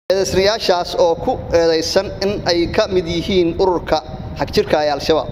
eedaysnayaashaas oo ku eedaysan in ay ka mid yihiin ururka xagjirka ee al-shabaab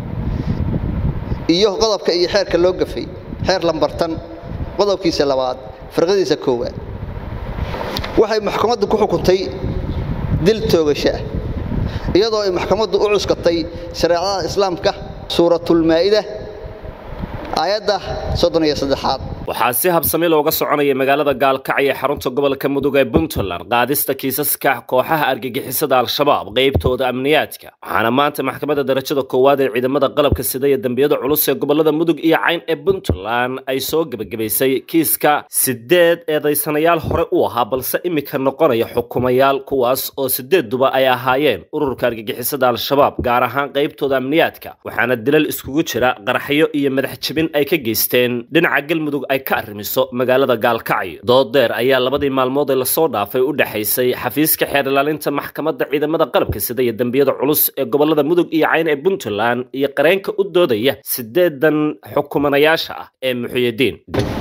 iyo qodobka iyo xeerka loo gafay xeer lambartan qodobkiisa labaad firqadiisa koowaad waxay maxkamaddu ku xukuntay dil toogasho ah iyadoo ay maxkamaddu u cuskatay shareecada islaamka suuratulmaa'ida aayadda soddon iyo saddexaad waxaa si habsami looga soconaya magaalada gaalkacyo ee xarunta gobolka mudug ee puntland qaadista kiisaska kooxaha argagixisada al-shabaab qaybtooda amniyaadka waxaana maanta maxkamadda darajada koowaad ee ciidamada qalabka sida iyo dembiyada culus ee gobolada mudug iyo cayn ee puntland ay soo gebagabaysay kiiska sideed eedaysanayaal hore u ahaa balse imika noqonaya xukumayaal kuwaas oo sideedduba ay ahaayeen ururka argagixisada al-shabaab gaar ahaan qaybtooda amniyaadka waxaana dilal iskugu jira qaraxyo iyo madax jebin ay ka geysteen dhinaca galmudug ay ka arrimiso magaalada gaalkacyo doodeer ayaa labadii maalmood ee lasoo dhaafay u dhexaysay xafiiska xeer ilaalinta maxkamadda ciidamada qalabka sida iyo dembiyada culus ee gobolada mudug iyo cayn ee puntland iyo qareenka u doodaya sideedan xukumanayaasha ah ee muxuyidiin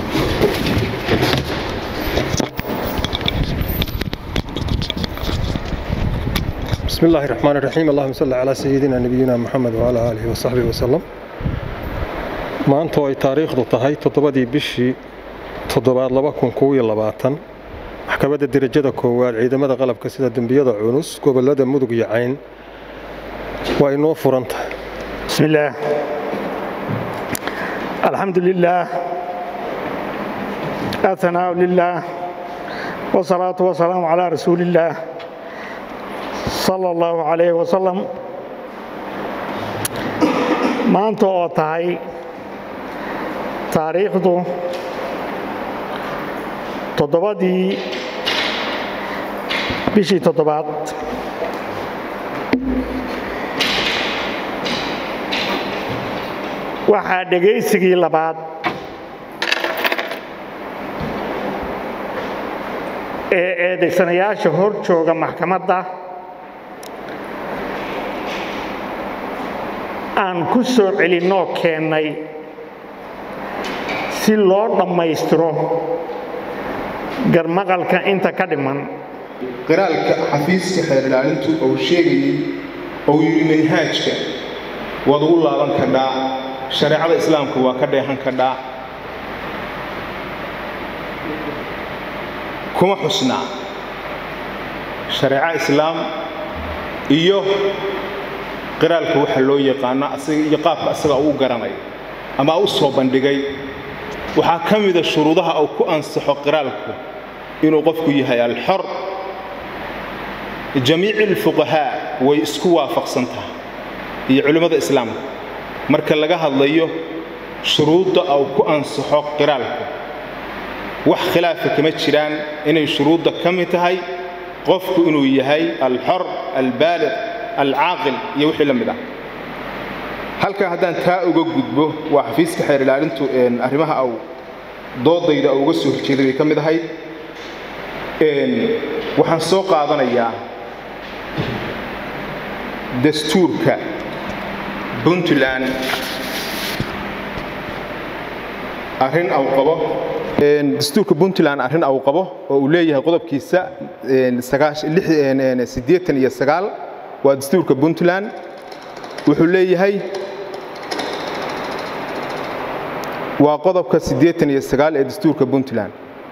بسم الله الرحمن الرحيم اللهم صل على سيدنا نبينا محمد وعلى آله وصحبه وسلم maanta oo ay taariikhdu tahay toddobadii bishii toddobaad laba kun kow iyo labaatan maxkamadda derajada koowaad ciidamada qalabka sida dembiyada culus gobolada mudug iyo cayn waa inoo furan tahay بسم الله الحمد لله الثناء لله والصلاة والسلام على رسول الله صلى الله عليه وسلم maanta oo tahay taariikhdu toddobadii bishii toddobaad waxaa dhegaysigii labaad ee eedaysanayaasha hor jooga maxkamadda aan ku soo celinoo keennay si loo dhammaystiro garmaqalka inta ka dhiman qiraalka xafiiska xeer ilaalintu uu sheegayey ou yidhi manhaajka waad ugu laaban kadhaa shareecada islaamka waa ka dheehan kadhaa kuma xusnaa shareeco islaam iyo qiraalka waxa loo yaqaano iyo qaabka asaga uu garanayo ama u soo bandhigay waxaa ka mida shuruudaha uu ku ansaxo qiraalku inuu qofku yahay alxor jamiici alfuqahaa way isku waafaqsan tahay iyo culimmada islaamka marka laga hadlayo shuruudda uu ku ansaxo qiraalku wax khilaafa kama jiraan inay shuruudda ka mid tahay qofku inuu yahay alxor albaaliq alcaaqil iyo wixii la mid ah halkaa haddaan taa uga gudbo waa xafiiska xeer ilaalintu arrimaha au doodayda uga soo horjeeday bay ka mid ahayd waxaan soo qaadanayaa dastuurka puntland arrin au qabo dastuurka puntland arrin au qabo oo uu leeyahay qodobkiisa siddeetan iyo sagaal waa dastuurka puntland wuxuu leeyahay waa qodobka siddeetan iyo sagaal ee dastuurka puntland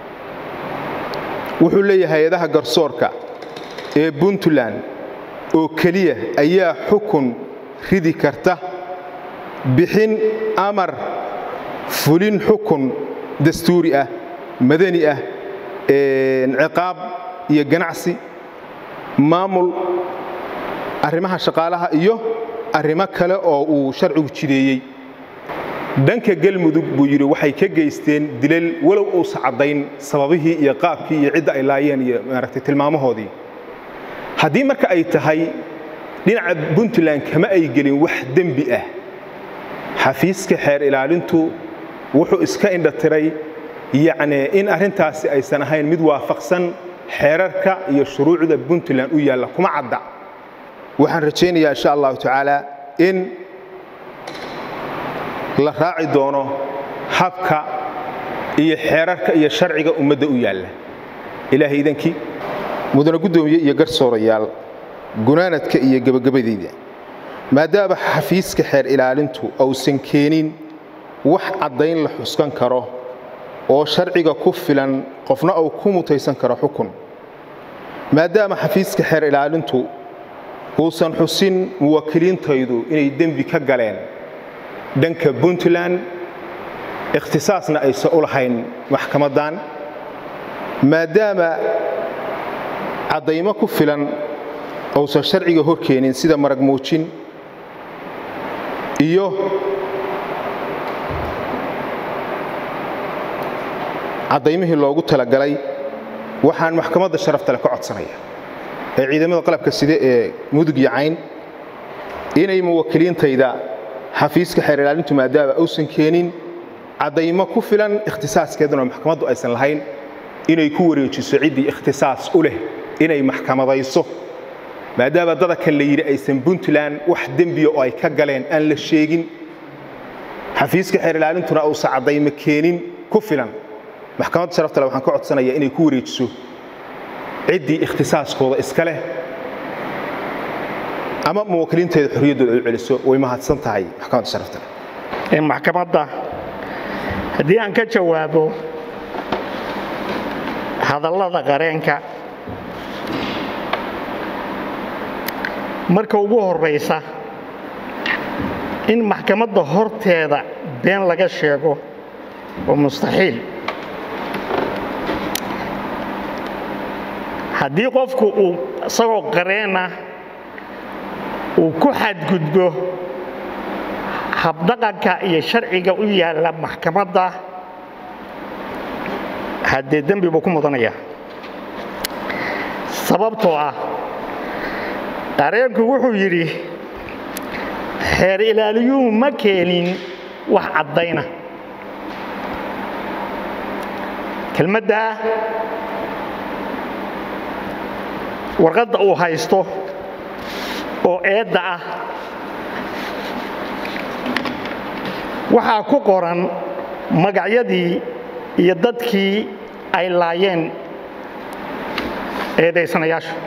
wuxuu leeyahay hay-adaha garsoorka ee puntland oo keliya ayaa xukun ridi karta bixin amar fulin xukun dastuuri ah madani ah ciqaab iyo ganacsi maamul arrimaha shaqaalaha iyo arrimo kale oo uu sharcigu jideeyey dhanka galmudug buu yidhi waxay ka geysteen dilal walow uusa caddayn sababihii iyo qaabkii iyo cidda ay laayeen iyo maaragtay tilmaamahoodii haddii marka ay tahay dhinaca puntland kama ay gelin wax dembi ah xafiiska xeer ilaalintu wuxuu iska indhatiray yacni in arrintaasi aysan ahayn mid waafaqsan xeerarka iyo shuruucda puntland u yaalla kuma cadda waxaan rajaynayaa insha allahu tacaala in la raaci doono habka iyo xeerarka iyo sharciga ummadda u yaalla ilaahay idankii mudane guddoomiye iyo garsoorayaal gunaanadka iyo gebagabadeyda maadaama xafiiska xeer ilaalintu ausan keenin wax caddayn la xuskan karo oo sharciga ku filan qofna uu ku mutaysan karo xukun maadaama xafiiska xeer ilaalintu uusan xusin muwakkiliintaydu inay dembi ka galeen dhanka puntland ikhtisaasna aysan u lahayn maxkamaddan maadaama caddaymo ku filan uusan sharciga hor keenin sida marag muujin iyo caddaymihii loogu talagalay waxaan maxkamadda sharaftale ka codsanaya ee ciidamada qalabka side ee mudug iyo cayn inay muwakkiliintayda xafiiska xeer ilaalintu maadaama uusan keenin caddaymo ku filan ikhtisaaskeeduna maxkamaddu aysan lahayn inay ku wareejiso ciddii ikhtisaas u leh inay maxkamadayso maadaama dadakan la yidhi aysan puntland wax dembiya oo ay ka galeen aan la sheegin xafiiska xeer ilaalintuna uusan caddaymo keenin ku filan maxkamadda sharaftale waxaan ka codsanayaa inay ku wareejiso ciddii ikhtisaaskooda iska leh ama muwakkiliinteeda xorriyaddooda ay u celiso way mahadsan tahay maxkamadda sharaftale maxkamadda haddii aan ka jawaabo hadallada qareenka marka ugu horraysa in maxkamadda horteeda been laga sheego waa mustaxiil haddii qofku uu isagoo qareena uu ku xadgudbo habdhaqanka iyo sharciga u yaalla maxkamadda haddee dembi buu ku mudanaya sababtoo ah qareenku wuxuu yidhi xeer ilaaliyuhu ma keenin wax caddayna kelmaddaa warqadda uu haysto oo eedda ah waxaa ku qoran magacyadii iyo dadkii ay laayeen eedaysanayaashu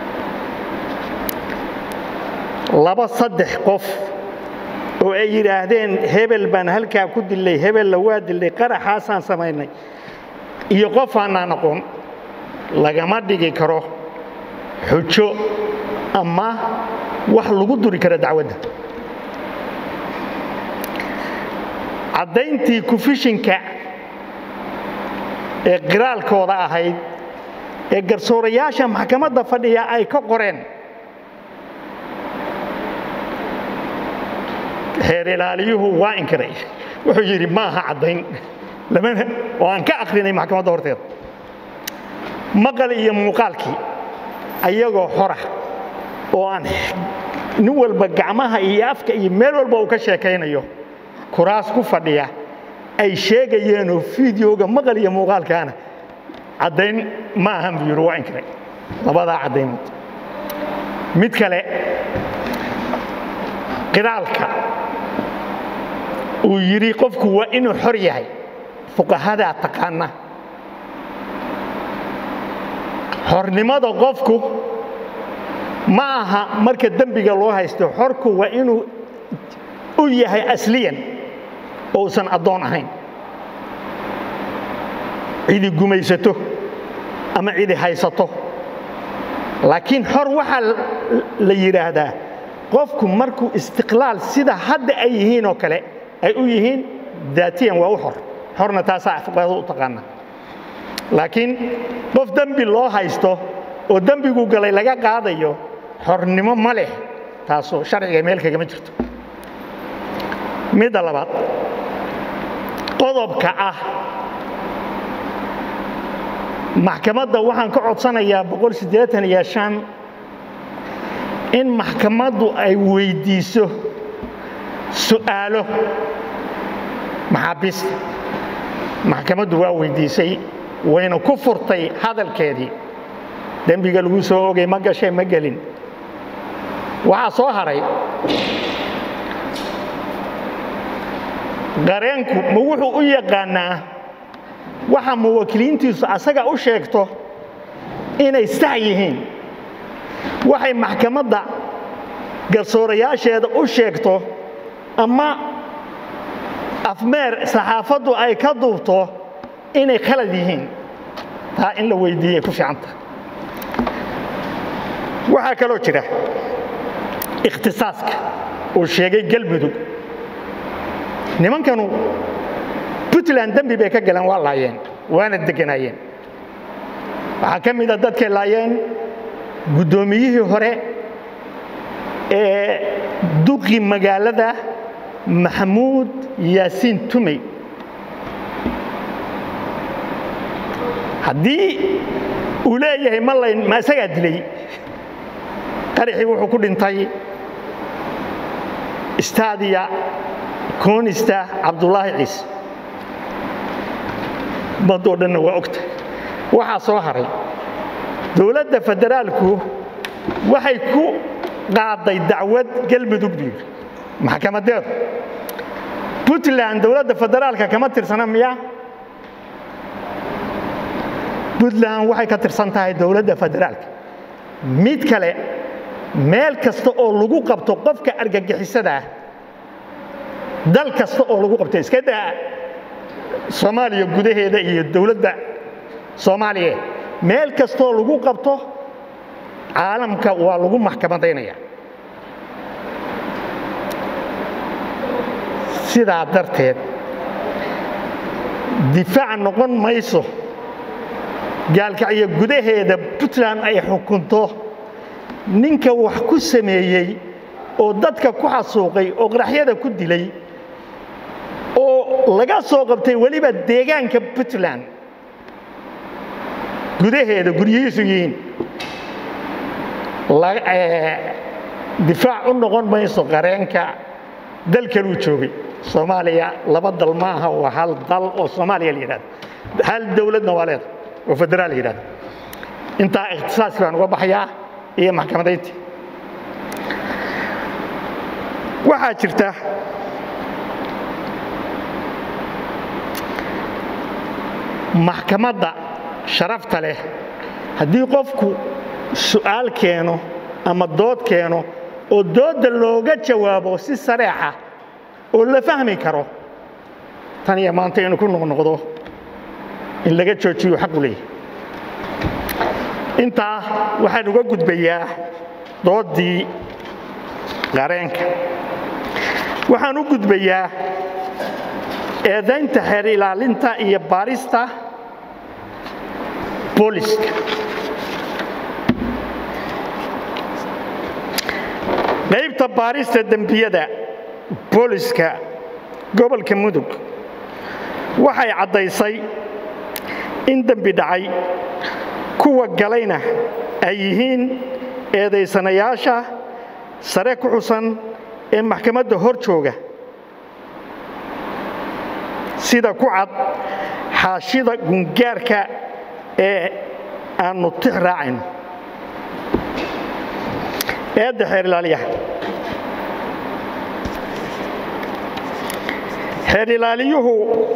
laba saddex qof oo ay yidhaahdeen hebel baan halkaa ku dillay hebella waa dillay qaraxaasaan samaynay iyo qof aanaan aqoon lagama dhigi karo xujo ama wax lagu duri kara dacwadda caddayntii kufishinka ee qiraalkooda ahayd ee garsoorayaasha maxkamadda fadhiya ay ka qoreen xeer ilaaliyuhu waa inkiray wuxuu yidhi ma aha caddayn lamana oo aan ka akhrinay maxkamadda horteeda maqal iyo muuqaalkii ayagoo xora oo aan nin walba gacmaha iyo afka iyo meel walba uu ka sheekaynayo kuraas ku fadhiya ay sheegayeenoo fideoga maqal iyo muuqaalkaana caddayn ma ahan buu yidhi waa inkiray labadaa caddaymood mid kale qiraalka uu yidhi qofku waa inuu xor yahay fuqahadaa taqaana xornimada qofku ma aha marka dembiga loo haysto xorku waa inuu u yahay asliyan ousan addoon ahayn cidi gumaysato ama cidi haysato laakiin xor waxaa la yidhaahdaa qofku markuu istiqlaal sida hadda ay yihiin oo kale ay u yihiin daatiyan waa u xor xorna taasaa fuqahada u taqaana laakiin qof dembi loo haysto oo dembigu galay laga qaadayo xornimo ma leh taasoo sharciga meel kagama jirto midda labaad qodobka ah maxkamadda waxaan ka codsanayaa boqol siddeetan iyo shan in maxkamaddu ay weyddiiso su'aalo maxaabiista maxkamaddu waa weyddiisay wayna ku furtay hadalkeedii dembiga lagu soo ogay ma gashay ma gelin waxaa soo haray qareenku ma wuxuu u yaqaannaa waxa muwakkiliintiisu asaga u sheegto inay sax yihiin waxay maxkamadda garsoorayaasheeda u sheegto ama afmeer saxaafaddu ay ka duubto inay khalad yihiin taa in la weydiiyey ku fiicanta waxaa kaloo jira ikhtisaaska uu sheegay galmudug nimankanu puntland dembi bay ka galeen waa laayeen waana degganaayeen waxaa ka mida dadkay laayeen guddoomiyihii hore ee duqi magaalada maxamuud yaasiin tumey haddii uu leeyahay ma layn ma isagaa dilay qaraxii wuxuu ku dhintay istaadiya koonista cabdulaahi ciise ummaddoo dhanna waa ogta waxaa soo haray dowladda federaalku waxay ku qaaday dacwad galmudug buu yidhi maxkamadeedu puntland dowladda federaalka kama tirsana miya puntland waxay ka tirsan tahay dowladda federaalka mid kale meel kasta oo lagu qabto qofka argagixisada ah dal kasta oo lagu qabto iska daa soomaaliya gudaheeda iyo dowladda soomaaliya meel kastaoo lagu qabto caalamka waa lagu maxkamadaynaya sidaa darteed difaac noqon mayso gaalkacyo gudaheeda puntland ay xukunto ninka wax ku sameeyey oo dadka ku xasuuqay oo qaraxyada ku dilay oo laga soo qabtay weliba deegaanka puntland gudaheeda guryihiisu yihiin difaac u noqon mayso qareenka dal kaluu joogay soomaaliya laba dal ma aha waa hal dal oo soomaaliya la yidhahdo hal dowladna waa leeda oo federaal la yidhahdo intaa ikhtisaaskii baan uga baxayaa iyo maxkamadayntii waxaa jirta maxkamadda sharafta leh haddii qofku su'aal keeno ama dood keeno oo doodda looga jawaabo si sareexa oo la fahmi karo tan iyo maanta inuu ku noqnoqdo in laga joojiyo xaqu leeyahy intaa waxaan uga gudbayaa dooddii qareenka waxaan u gudbayaa eedaynta xeer ilaalinta iyo baarista booliska qaybta baarista dembiyada booliska gobolka mudug waxay caddaysay in dembi dhacay kuwa galayna ay yihiin eedaysanayaasha sare ku xusan ee maxkamadda hor jooga sida ku cad xaashida gungaarka ee aannu tix raacayno eedda xeer ilaaliyaha xeer ilaaliyuhu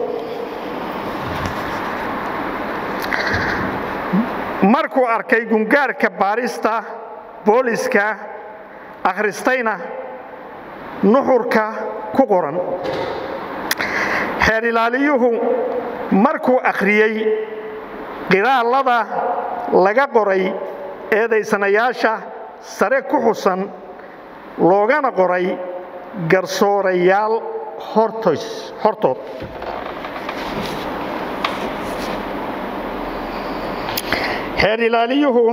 markuu arkay gungaarka baarista booliska akhristayna nuxurka ku qoran xeer ilaaliyuhu markuu akhriyey qiraallada laga qoray eedaysanayaasha sare ku xusan loogana qoray garsoorayaal hortood xeer ilaaliyuhu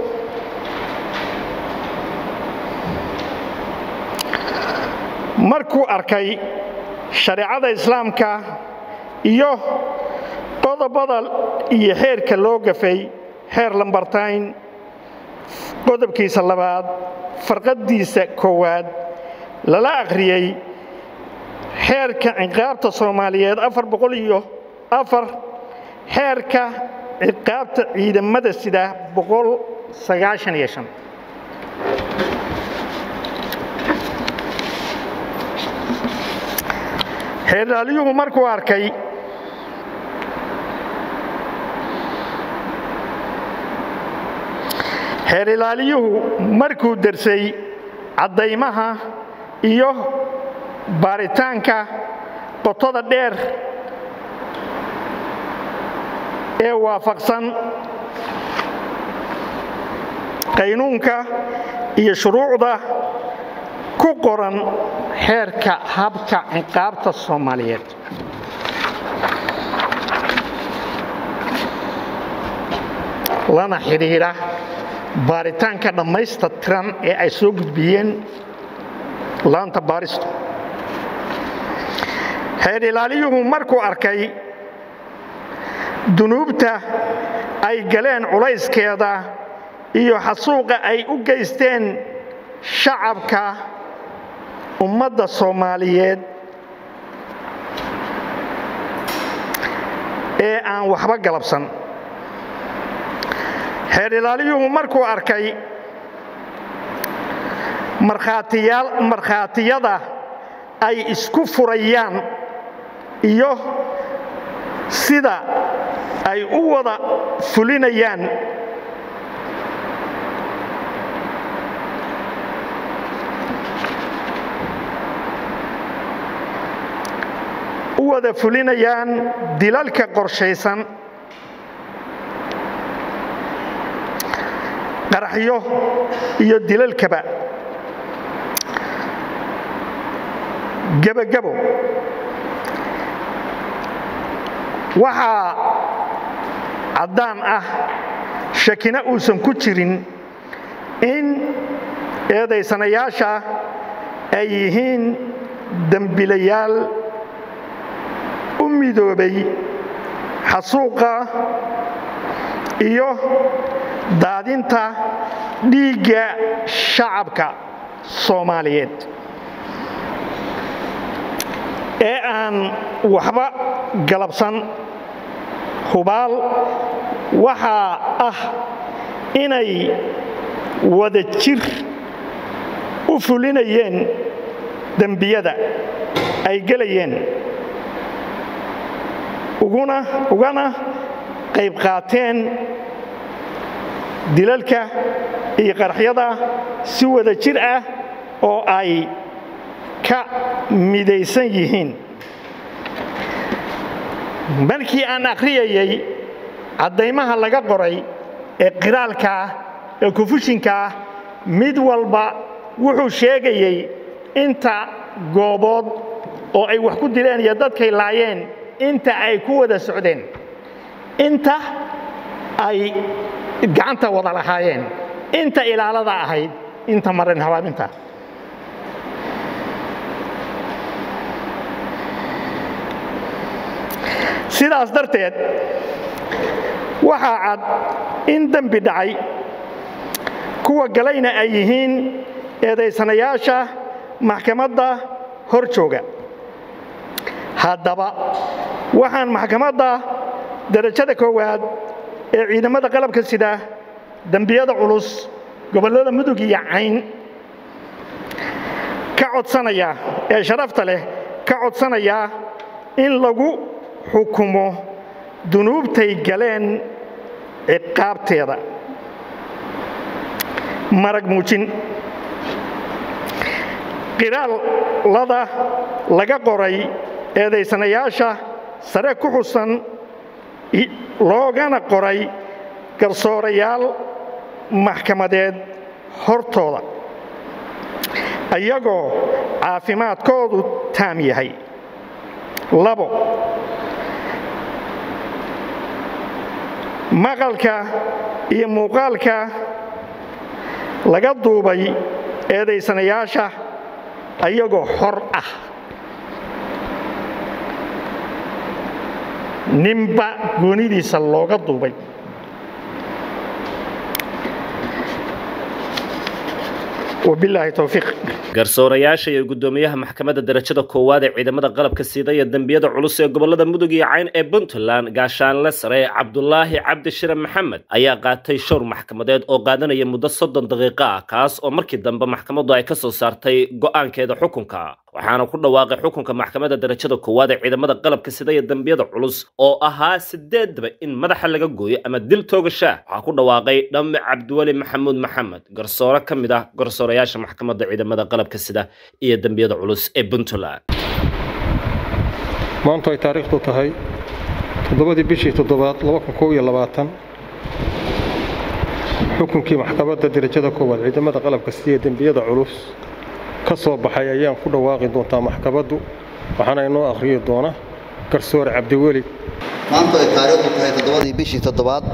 markuu arkay shareecada islaamka iyo qodobada iyo xeerka loo gafay xeer lambartayn qodobkiisa labaad farqaddiisa koowaad lala akhriyey xeerka ciqaabta soomaaliyeed afar boqol iyo afar xeerka ciqaabta ciidamada sida boqol sagaashan iyo shan xeerdaaliyuhu markuu arkay xeer ilaaliyuhu markuu dersay caddaymaha iyo baaritaanka qotada dheer ee waafaqsan qaynuunka iyo shuruucda ku qoran xeerka habka ciqaabta soomaaliyeed lana xidhiidha baaritaanka dhammaysta tiran ee ay soo gudbiyeen laanta baaristu xeer ilaaliyuhu markuu arkay dunuubta ay galeen culayskeeda iyo xasuuqa ay u geysteen shacabka ummadda soomaaliyeed ee aan waxba galabsan xeer ilaaliyuhu markuu arkay markhaatiyada ay isku furayaan iyo sida ay u wada fulinayaan u wada fulinayaan dilalka qorshaysan qaraxyo iyo dilalkaba gebagabo waxaa caddaan ah shakina uusan ku jirin in eedaysanayaasha ay yihiin dembilayaal u midoobay xasuuqa iyo daadinta dhiigga shacabka soomaaliyeed ee aan waxba galabsan hubaal waxaa ah inay wada jir u fulinayeen dembiyada ay gelayeen ugana qayb qaateen dilalka iyo qaraxyada si wada jir ah oo ay ka midaysan yihiin markii aan akhriyayay caddaymaha laga qoray ee qiraalkaah ee kufushinkaah mid walba wuxuu sheegayey inta goobood oo ay wax ku dileen iyo dadkay laayeen inta ay ku wada socdeen inta ay gacanta wada lahaayeen inta ilaalada ahayd inta marin habaabinta sidaas darteed waxaa cad in dembi dhacay kuwa galayna ay yihiin eedaysanayaasha maxkamadda hor jooga haddaba waxaan maxkamadda darajada koowaad ee ciidamada qalabka sida dembiyada culus gobollada mudug iyo cayn ka codsanaya ee sharafta leh ka codsanaya in lagu xukumo dunuubtay galeen ciqaabteeda marag muujin qiraalada laga qoray eedaysanayaasha sare ku xusan loogana qoray garsoorayaal maxkamadeed hortooda iyagoo caafimaadkoodu taam yahay labo maqalka iyo muuqaalka laga duubay eedaysanayaasha ayagoo xor ah ninba goonidiisa looga duubay wabilaahi towfiiq garsoorayaasha iyo guddoomiyaha maxkamadda darajada koowaad ee ciidamada qalabka sida iyo dembiyada culus ee gobolada mudug iyo cayn ee puntland gaashaanle sare cabdulaahi cabdi shire maxamed ayaa qaatay showr maxkamadeed oo qaadanaya muddo soddon daqiiqo ah kaas oo markii dambe maxkamaddu ay ka soo saartay go'aankeeda xukunka waxaana ku dhawaaqay xukunka maxkamadda darajada koowaad ee ciidamada qalabka sida iyo dambiyada culus oo ahaa sideedaba in madaxa laga gooyo ama dil toogashaa waxaa ku dhawaaqay dhamme cabdiweli maxamuud maxamed garsoore ka mid ah garsoorayaasha maxkamadda ciidamada qalabka sida iyo dambiyada culus ee puntland maantu ay taariikhdu tahay toddobadii bishii toddobaad xukunkii maxkamadda darajada koowaad ciidamada qalabka sidiiyo dembiyada culus ka soo baxay ayaan ku dhawaaqi doontaa maxkamaddu waxaana inoo akhriyi doona garsoore cabdiweli maantu ay taariikhdu tahay toddobadii bishii toddobaad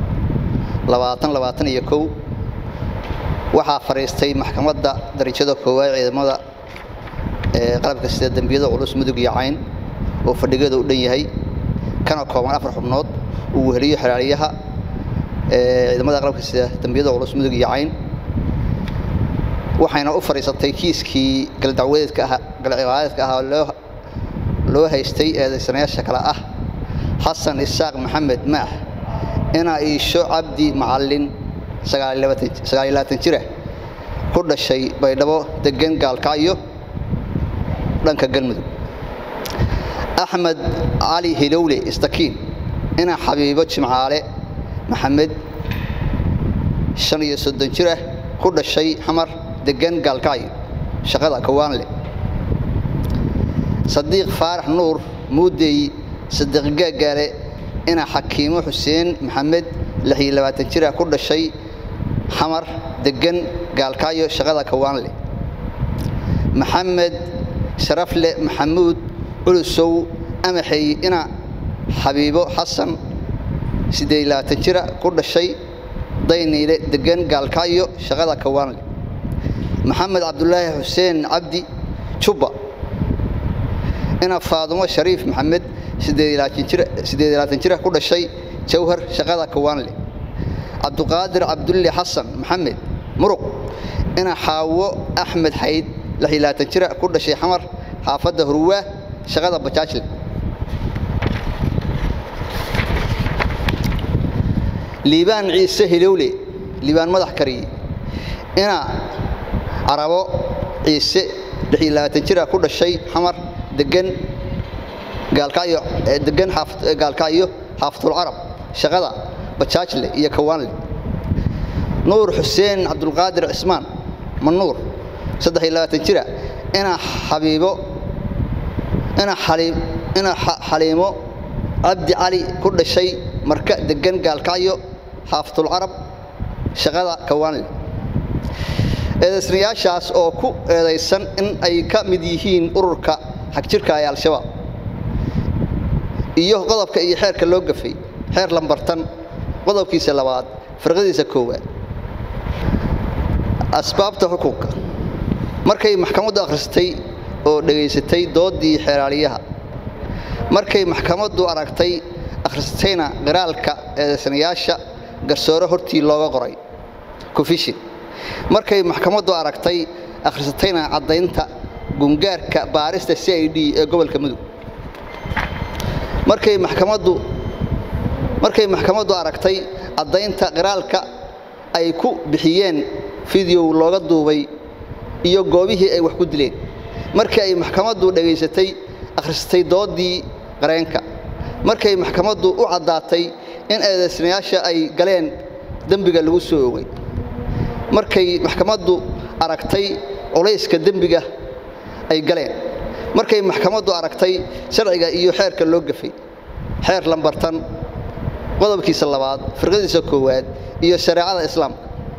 iyo kow waxaa fadhiistay maxkamadda darajada koowaad ciidamada ee qalabka sida dembiyada culus mudug iyo cayn oo fadhigeeda u dhan yahay kana kooban afar xubnood uu weheliyo xeraaliyaha ciidamada qalabka sida dembiyada culus mudug iyo cayn waxayna u fadhiisatay kiiskii galdacwadeedka ahaa loo haystay eedaysanayaasha kale ah xasan isaaq maxamed maax inaa iisho cabdi macallin jira ku dhashay baydhabo degan gaalkacyo dhanka galmudug axmed cali hilowle istakiin inaa xabiibo jimcaale maxamed iyo soddon jirah ku dhashay xamar degan gaalkacyo shaqada kawaanle sadiiq faarax nuur muudey sadiiq gaagaale inaa xakiimo xuseen maxamed jirah ku dhashay xamar degan gaalkacyo shaqada kawaanle maxamed sharafle maxamuud culusow amaxey ina xabiibo xasan jira ku dhashay dayniile degan gaalkacyo shaqada kawaanle maxamed cabdulaahi xuseen cabdi jubba ina faadumo shariif maxamed jira ku dhashay jawhar shaqada kawaanle cabduqaadir cabdulle xasan maxamed muruq ina xaawo axmed xayd jira ku dhashay xamar xaafadda hurwaa shaqada bajaajle liibaan ciise hilowle liibaan madax kariye ina carabo ciise jira ku dhashay xamar degan degan gaalkacyo xaafatul carab shaqada bajaajle iyo kawaanle nuur xuseen cabdulqaadir cismaan manuur jira ina xabiibo ina xaliimo cabdi cali ku dhashay marka degan gaalkacyo xaafatul carab shaqada kawaanle eedaysnayaashaas oo ku eedaysan in ay ka mid yihiin ururka xagjirka ee al-shabaab iyo qodobka iyo xeerka loo gafay xeer lambartan qodobkiisa labaad firqadiisa koowaad asbaabta xukunka markay maxkamaddu akhrisatay oo dhegaysatay dooddii xeeraaliyaha markay maxkamaddu aragtay akhrisatayna qiraalka eedaysanayaasha garsoore hortii looga qoray kufishin markay maxkamaddu aragtay akhrisatayna caddaynta gungaarka baarista c i d ee gobolka mudug markay maxkamaddu markay maxkamaddu aragtay caddaynta qiraalka ay ku bixiyeen fideow looga duubay iyo goobihii ay wax ku dileen markii ay maxkamaddu dhegaysatay akhrisatay dooddii qareenka markay maxkamaddu u caddaatay in eedaysnayaasha ay galeen dembiga lagu soo ogay markay maxkamaddu aragtay culayska dembiga ay galeen markay maxkamaddu aragtay sharciga iyo xeerka loo gafay xeer lambartan qodobkiisa labaad firqadiisa koowaad iyo shareecada islaamka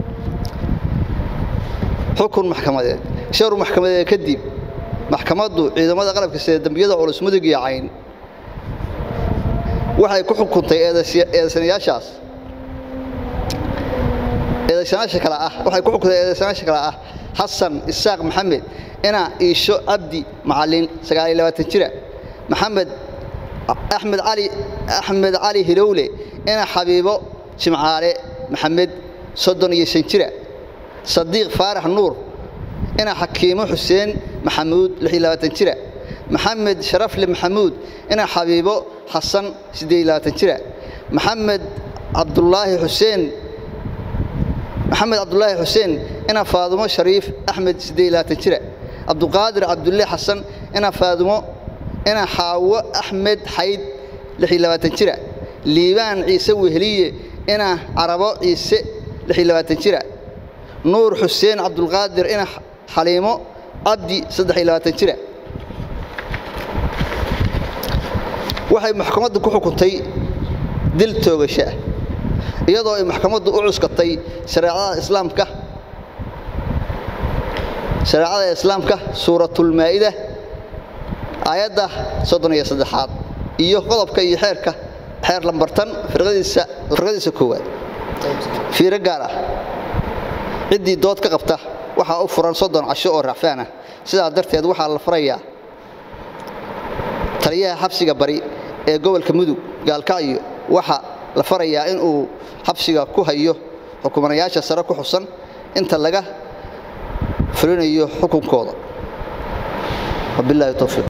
xukun maxkamadeed shawr maxkamadeed kadib maxkamaddu ciidamada qalabka sida dembiyada culus mudug iyo cayn waxay ku xukuntay eedaysanayaashaas eedaysanayaasha kale ah waxay ku xukuntay eedaysanayaasha kale ah xasan isaaq maxamed ina iisho cabdi macallin jira maxamed axmed cali axmed cali hilowle ina xabiibo jimcaale maxamed soddon iyo shan jira sadiiq faarax nuur ina xakiimo xuseen maxamuud jira maxamed sharafle maxamuud ina xabiibo xasan jira maxamed cabdulaahi xuseen maxamed cabdulaahi xuseen ina faadumo shariif axmed jira cabduqaadir cabdulle xasan ina faadumo ina xaawo axmed xayd jira liibaan ciise weheliye ina carabo ciise jira nuur xuseen cabdulqaadir ina xaliimo cabdi jira waxay maxkamaddu ku xukuntay dil toogasho ah iyadoo ay maxkamaddu u cuskatay shareecada islaamka shareecada islaamka suuratulmaa'ida aayadda soddon iyo saddexaad iyo qodobka iyo xeerka xeer lambartan firqadiisa firqadiisa koowaad fiiro gaar ah ciddii dood ka qabta waxaa u furan soddon casho oo racfaan ah sidaa darteed waxaa la farayaa taliyaha xabsiga bari ee gobolka mudug gaalkacyo waxaa la farayaa in uu xabsiga ku hayo xukumanayaasha sare ku xusan inta laga fulinayo xukunkooda wabilaahi towfiiq